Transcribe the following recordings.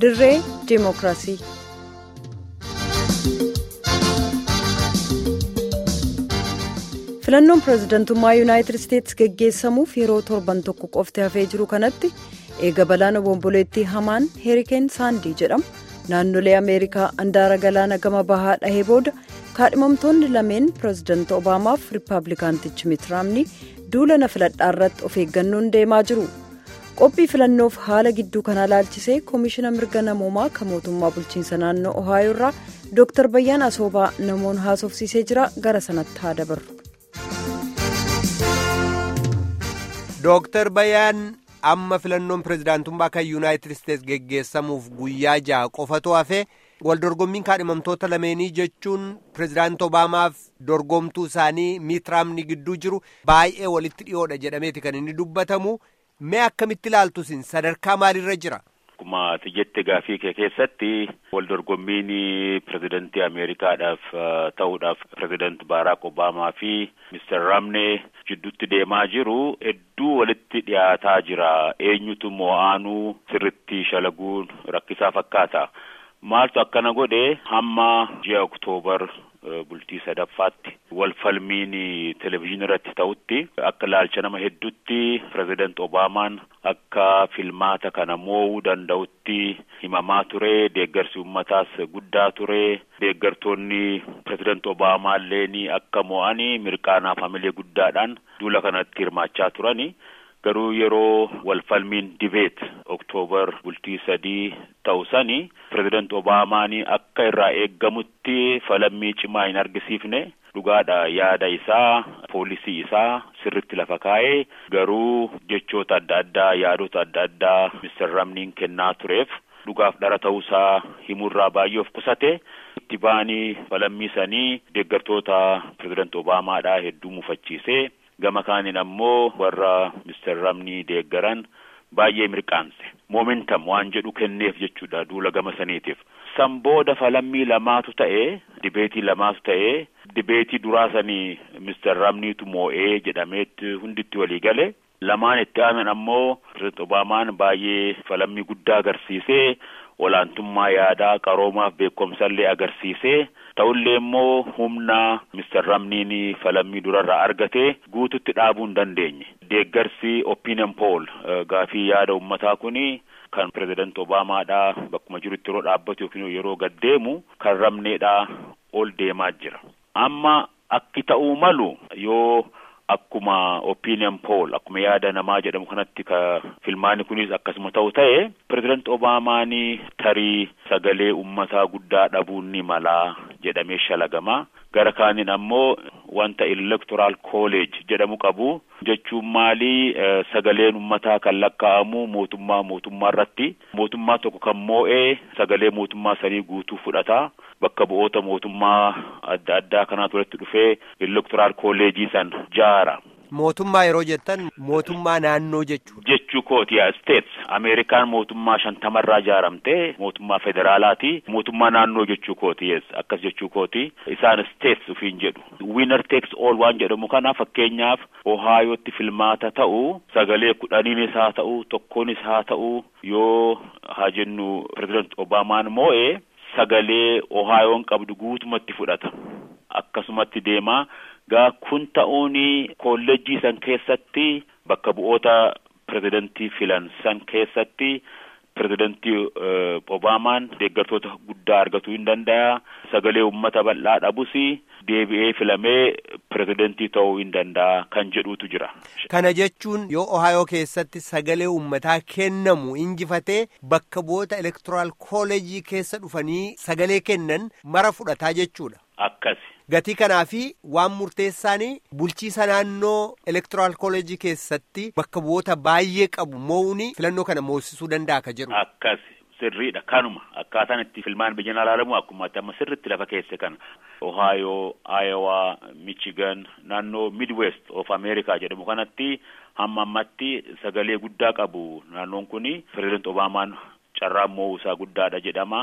dirree diimokiraasii. filannoon pireezidantummaa yuunaayitid isteetsi geggeessamuuf yeroo torban tokko qofti hafee jiru kanatti eega balaan obomboleettii hamaan heerikeen saandii jedhamu naannolee ameerikaa andaara galaana gama bahaa dhahee booda kaadhimamtoonni lameen pireezidant obaamaaf riippaabilikaantichi mitiraamni duula na filadhaa irratti of eeggannoon deemaa jiru qophii filannoof haala gidduu kanaa laalchisee koomishina mirga namoomaa kan mootummaa bulchiinsa naannoo ohaayoo irraa dooktar bayyaan asoobaa namoon haasofsiisee jira gara sanatti haa dabarru. Dooktar Bayyaan amma filannoon pireezidaantummaa kan yuunaayitid isteetsi geggeessamuuf guyyaa ja'a qofatu hafe waldorgommiin kaadhimamtoota lameenii jechuun pireezidaant Obaamaaf dorgomtuu isaanii miitiraamni gidduu jiru baay'ee walitti dhiyoodha jedhameeti kan inni dubbatamu mee akkamitti ilaaltusin sadarkaa maalirra jira. Akkuma ati jette gaafii kee keessatti waldorgommiin pirezidantii Ameerikaadhaaf ta'uudhaaf pirezidanti Baaraak Obaamaa fi Mister Ramnee jidduutti deemaa jiru hedduu walitti dhiyaataa jira. Eenyutu mo'aanuu sirritti shalaguun rakkisaa fakkaata. Maaltu akkana godhe hamma ji'a Oktoobar bultii sadaffaatti wal falmiin televizyiinii irratti ta'utti akka laalcha nama hedduutti pireezidant Obaamaan akka filmaata kana mo'uu danda'utti himamaa ture deeggarsi uummataas guddaa ture deeggartoonni pireezidant Obaamaa illee akka mo'anii mirqaanaaf hamilee guddaadhaan duula kanatti hirmaachaa turani. garuu yeroo wal falmiin dibeet oktoobar bultii sadii ta'u sani pireezidant Obaamaan akka irraa eeggamutti falammii cimaa hin argisiifne dhugaadha yaada isaa poolisii isaa sirritti lafa kaa'ee garuu jechoota adda addaa yaadota adda addaa mister Ramniin kennaa tureef dhugaaf dhara ta'uusaa himuurraa baay'ee of qusate itti ba'anii falammii sanii deeggartoota pireezidant Obaamaadhaa hedduu mufachiisee. gama kaaniin ammoo warra mister Ramnii deeggaran baay'ee mirqaanse moomentam waan jedhu kenneef jechuudha duula gama saniitiif san booda falammii lamaatu ta'e dibeetii lamaatu ta'e dibeetii duraa sanii mister Ramniitu moo'ee jedhameetti hunditti walii gale lamaan itti aanan ammoo pireezidant Obaamaan baay'ee falammii guddaa agarsiisee olaantummaa yaadaa qaroomaaf beekumsallee agarsiisee ta'ullee immoo humna mister Ramniin falammii durarraa argate guututti dhaabuu hin dandeenye deeggarsi opinion poll gaafii yaada ummataa kuni kan pireezidant Obaamaadhaa bakkuma jirutti yeroo dhaabbatu yookiin yeroo gad deemu kan Ramneedhaa ol deemaa jira amma akki ta'uu malu yoo akkuma opinion poll akkuma yaada namaa jedhamu kanatti ka filmaani kunis akkasuma ta'u ta'e pireezidant Obaamaan tarii sagalee ummataa guddaa dhabuun ni malaa jedhamee shalagama gara kaaniin ammoo wanta electoral college jedhamu qabu jechuun maali sagaleen ummataa kan lakkaa'amu mootummaa mootummaa irratti mootummaa tokko kan moo'ee sagalee mootummaa sanii guutuu fudhata bakka bu'oota mootummaa adda addaa kanaatu walitti dhufee electoral colleejii san jaara. Mootummaa yeroo jettan mootummaa naannoo jechuu. Jechuu kooti yaa states Ameerikaan mootummaa shantamarraa ijaaramte mootummaa federaalaati mootummaa naannoo jechuu kooti yes akkas jechuu kooti isaan states ufiin jedhu winner takes all waan jedhamu kana fakkeenyaaf Ohaayootti filmaata ta'u sagalee kudhaniinis haa ta'u tokkoonis haa ta'u yoo haa jennu pireezidant Obaamaan moo'ee sagalee Ohaayoon qabdu guutumatti fudhata akkasumatti deema. gaa kun ta'uun kolleejjii san keessatti bakka bu'oota pirezidantii filan san keessatti pirezidantii Obaamaan deeggartoota guddaa argatuu hin danda'a sagalee uummata bal'aa dhabus deebi'ee filamee pirezidantii ta'uu hin danda'a kan jedhutu jira. Kana jechuun yoo Ohaayoo keessatti sagalee uummataa kennamu injifatee bakka bu'oota elektoraal kooleejii keessa dhufanii sagalee kennan mara fudhataa jechuudha. Akkasi. Gatii kanaa fi waan murteessaan bulchiisa naannoo elektoraal kooleejii keessatti bakka bu'oota baay'ee qabu moo'uun filannoo kana moosisuu danda'a ka jedhu. Akkas sirriidha kanuma akkaataan itti filmaan biyyan alaalamu akkuma amma sirritti lafa keesse kana Ohaayoo, Aayowaa, Michigan naannoo Midwest of America jedhamu kanatti hamma ammatti sagalee guddaa qabu naannoon kuni pireezidant Obaamaan carraan moo'uu isaa guddaadha jedhama.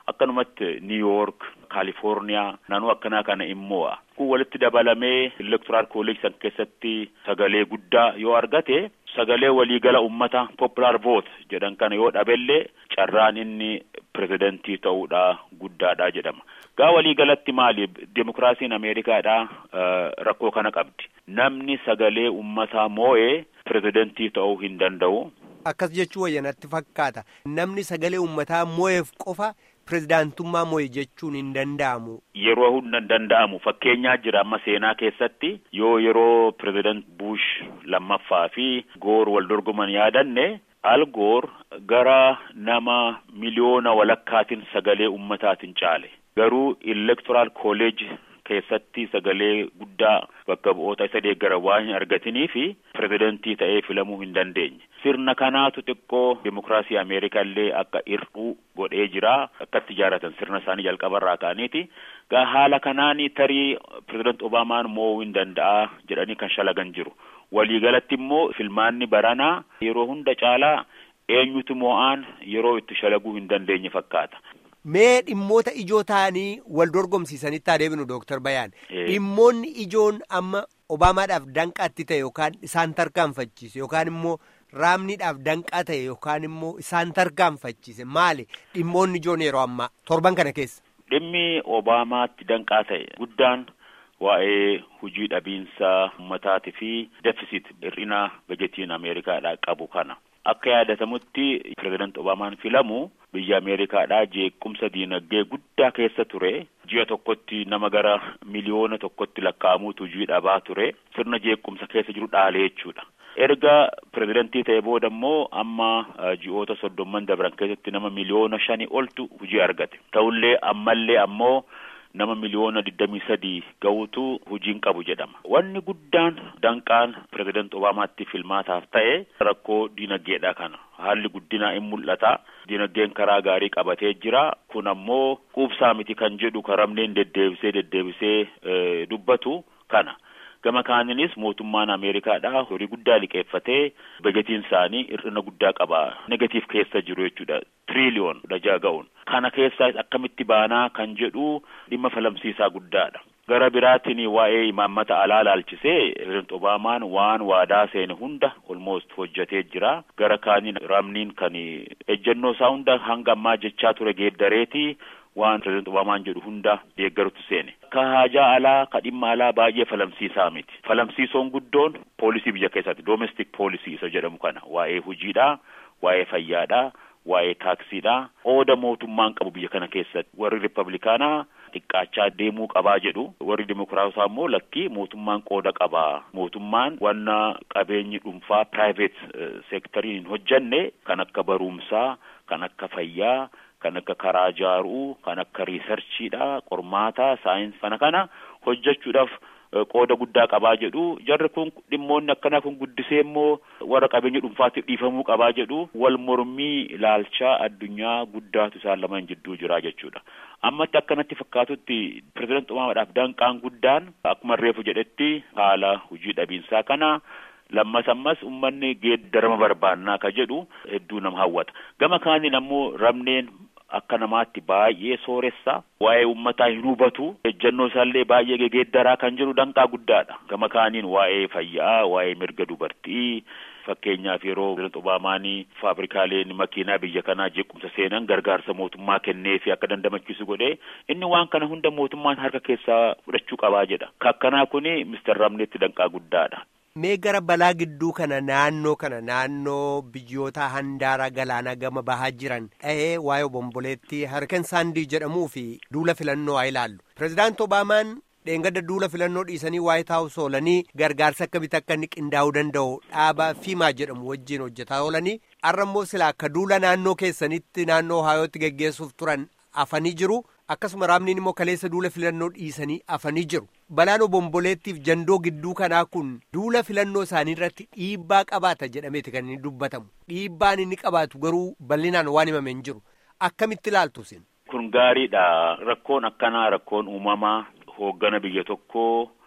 akkanumatti New York, Kaalifoorniyaa naannoo akkanaa kana immoo kun walitti dabalamee elektoraal kolleejii san keessatti sagalee guddaa yoo argate sagalee waliigala ummata popular vote jedhan kana yoo dhabellee carraan inni pirezidantii ta'uudha guddaadha jedhama. Gaa waliigalatti maali demokiraasiin Ameerikaadha rakkoo kana qabdi. Namni sagalee ummataa moo'ee pirezidantii ta'uu hin danda'u. Akkas jechuu wayyanatti fakkaata. Namni sagalee ummataa moo'eef qofa pirezidaantummaa moo'e jechuun hin danda'amu. Yeroo hunda hin danda'amu. Fakkeenyaa jira amma seenaa keessatti yoo yeroo pireezidant Bush lammaffaa fi Goor wal dorgoman yaadanne Al Goor gara nama miliyoona walakkaatiin sagalee ummataatiin caale. Garuu electoral college keessatti sagalee guddaa bakka bu'oota isa deeggara waan hin argatinii fi pirezidantii ta'ee filamuu hin dandeenye. Sirna kanaatu xiqqoo demokiraasii Ameerikaa illee akka hir'uu godhee jira. Akkatti ijaaratan sirna isaanii jalqabarraa ka'aniiti. Gaa haala kanaani tarii pirezidanti Obaamaan moo'uu hin danda'a jedhanii kan shalagan jiru. Waliigalatti immoo filmaanni baranaa yeroo hunda caalaa eenyutu moo'aan yeroo itti shalaguu hin dandeenye fakkaata. Mee dhimmoota ijoo ta'anii wal dorgomsiisanitti adeemnu Dooktar Bayaan. Dhimmoonni ijoon amma Obaamaadhaaf danqaatti ta'e yookaan isaan tarkaanfachiise yookaan immoo raamniidhaaf danqaa ta'e yookaan immoo isaan tarkaanfachiise maali dhimmoonni ijoon yeroo ammaa torban kana keessa. Dhimmi Obaamaatti danqaa ta'e guddaan waa'ee hujii dhabiinsa ummataatii fi defisit hir'ina bajetiin Ameerikaadhaa qabu kana. Akka yaadatamutti pireezidant Obaamaan filamu biyya Ameerikaadhaa jeequmsa diinagdee guddaa keessa ture. Ji'a tokkotti nama gara miliyoona tokkotti lakkaa'amuutu hujii dhabaa ture. Sirna jeequmsa keessa jiru dhaalee jechuudha. Erga pireezidantii ta'e booda immoo amma ji'oota soddomman dabran keessatti nama miliyoona shanii oltu hujii argate. Ta'ullee ammallee ammoo nama miliyoona digdamii sadii ga'utu hujiin qabu jedhama. Wanni guddaan danqaan pireezidant Obaamaatti filmaataaf ta'e rakkoo diinagdeedha kana. Haalli guddinaa in mul'ata. Diinagdeen karaa gaarii qabatee jira. Kun ammoo quubsaa miti kan jedhu karamneen deddeebisee deddeebisee dubbatu kana. Gama kaaninis mootummaan Ameerikaadha horii guddaa liqeeffatee bajetiin isaanii hir'ina guddaa qaba. Negatiif keessa jiru jechuudha. Tiriliyoon dajaa ga'uun. Kana keessaa akkamitti baanaa kan jedhu dhimma falamsiisaa guddaadha. Gara biraatiin waa'ee imaammata alaa laalchisee pireezidant Obaamaan waan waadaa seene hunda olmoost hojjetee jira. Gara kaaniin ramniin kan ejjennoo isaa hunda hanga ammaa jechaa ture geeddareeti. waan pireezidant Obaamaan jedhu hunda deeggarutti seene. Ka haajaa alaa ka dhimma alaa baay'ee falamsiisaa miti. Falamsiisoon guddoon poolisii biyya keessatti domestic poolisii isa jedhamu kana waa'ee hojiidhaa, waa'ee fayyaadhaa, waa'ee taaksiidhaa. Qooda mootummaan qabu biyya kana keessatti warri riippablikaanaa xiqqaachaa deemuu qabaa jedhu warri dimokiraatotaa immoo lakkii mootummaan qooda qabaa. Mootummaan wanna qabeenyi dhuunfaa private seektarii hin hojjenne kan akka barumsaa, kan akka fayyaa, kan akka karaa ijaaruu, kan akka riisarchiidha, qormaataa, saayinsii kana kana hojjechuudhaaf qooda guddaa qabaa jedhu jarri kun dhimmoonni akkanaa kun guddisee immoo warra qabeenya dhuunfaatiif dhiifamuu qabaa jedhu wal mormii ilaalchaa addunyaa guddaatu isaan lamaan jidduu jira jechuudha. Ammatti akkanatti fakkaatutti pireezidant Obaamaadhaaf danqaan guddaan akkuma reefu jedhetti haala hojii dhabiinsaa kana lammas ammas uummanni geeddarama barbaannaa ka jedhu hedduu nama hawwata. Gama kaaniin ammoo ramneen akka namaatti baay'ee sooressa waa'ee uummataa hin hubatu ejjennoo isaallee baay'ee geeddaraa kan jedhu danqaa guddaadha gama kaaniin waa'ee fayyaa waa'ee mirga dubartii fakkeenyaaf yeroo pireezidant Obaamaanii faabrikaaleen makiinaa biyya kanaa jeequmsa seenan gargaarsa mootummaa kennee fi akka dandamachiisu godhee inni waan kana hunda mootummaan harka keessaa fudhachuu qabaa jedha kakkanaa kuni mister Ramneetti danqaa guddaadha. Mee gara balaa gidduu kana naannoo kana naannoo biyyoota handaara galaanaa gama bahaa jiran dha'ee waa'ee obomboleetti harkan saandii jedhamuu fi duula filannoo haa ilaallu. Pireezidaant Obaamaan dheengadda duula filannoo dhiisanii waayit haawus oolanii gargaarsa akkamitti akka inni qindaa'uu danda'u dhaaba fiimaa jedhamu wajjin hojjetaa oolanii har'a immoo sila akka duula naannoo keessanitti naannoo haayootti geggeessuuf turan afanii jiru. akkasuma raamniin immoo kaleessa duula filannoo dhiisanii afanii jiru balaan obomboleettiif jandoo gidduu kanaa kun duula filannoo isaanii irratti dhiibbaa qabaata jedhameeti kan inni dubbatamu dhiibbaan inni qabaatu garuu bal'inaan waan himame hin jiru akkamitti ilaaltu isin. kun gaariidha rakkoon akkanaa rakkoon uumamaa hooggana biyya tokkoo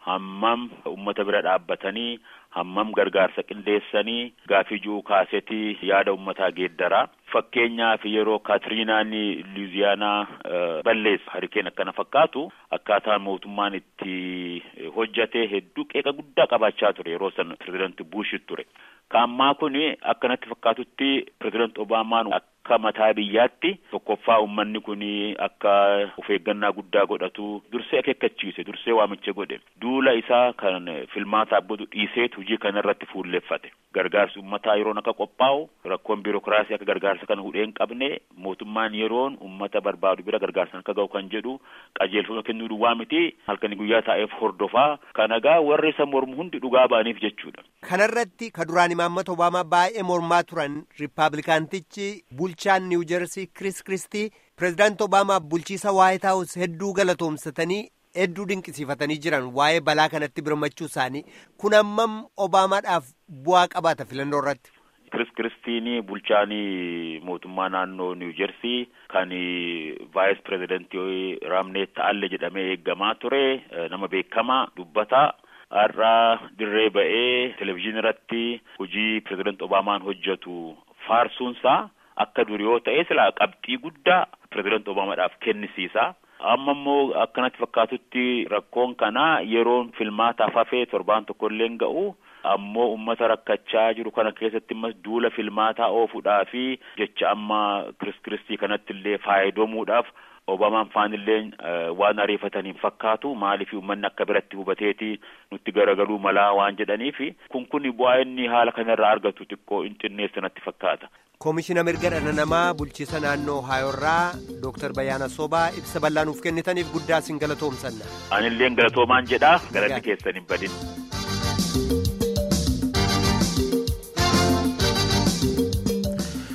hammam ummata bira dhaabbatanii hammam gargaarsa qindeessanii gaafii ji'uu kaasetii yaada ummataa geeddaraa fakkeenyaaf yeroo kaatiriinaan luuziyaanaa balleessa harikeen akkana fakkaatu akkaataa mootummaan itti hojjate hedduu qeeqa guddaa qabaachaa ture yeroo san pirezidanti buushit ture kaammaa kun akkanatti fakkaatutti pirezidanti obaamaan akka mataa biyyaatti tokkoffaa ummanni kun akka of eeggannaa guddaa godhatu dursee akeekkachiise dursee waamicha godhe duula isaa kan filmaataaf godhu dhiiseet hojii kana irratti fuulleffate gargaarsi ummataa yeroon akka qophaa'u rakkoon biirokiraasii akka gargaarsa kana hudhee hin qabne mootummaan yeroon ummata barbaadu bira gargaarsan akka ga'u kan jedhu qajeelfama kennuu duwwaa miti halkanii guyyaa taa'eef hordofaa kanagaa warri isa mormu hundi dhugaa ba'aniif jechuudha. Kanarratti ka duraan imaammata Obaamaa baay'ee mormaa turan Riippaabilikaantichi bulchaan Niiw Jersii Kris Kristii pirezidaanti Obaamaaf bulchiisa Waayit Haawus hedduu galatoomsatanii hedduu dinqisiifatanii jiran waa'ee balaa kanatti birmachuu isaanii kun ammam Obaamaadhaaf bu'aa qabaata filannoo irratti. Kris Kiristiini bulchaanii mootummaa naannoo Niiw Jersii kan vaayis pirezidantii Raamneet Ta'alle jedhamee eeggamaa ture nama beekamaa dubbataa. har'aa dirree ba'ee televizyiinii irratti hojii pirezidanti Obaamaan hojjetu faarsuunsaa akka dur yoo ta'e silaa qabxii guddaa pirezidanti Obaamaadhaaf kennisiisa. Amma immoo akkanatti fakkaatutti rakkoon kanaa yeroon filmaataaf hafee torbaan tokko illee ga'u ammoo ummata rakkachaa jiru kana keessatti immas duula filmaataa oofuudhaa fi jecha amma Kris Kiristii kanatti illee faayidamuudhaaf Obaamaan faanillee waan ariifataniin fakkaatu maaliif uummanni akka biratti hubateeti nutti garagaluu malaa waan jedhaniif kun kun bu'aa inni haala kanarraa argatu xiqqoo hin xinneessa natti fakkaata. Koomishina mirga dhala namaa bulchiisa naannoo Haayorraa Dooktar Bayyaana Sobaa ibsa bal'aa nuuf kennitaniif guddaa isin galatoomsanna. Anillee galatoomaan jedhaa galanni keessan hin badin.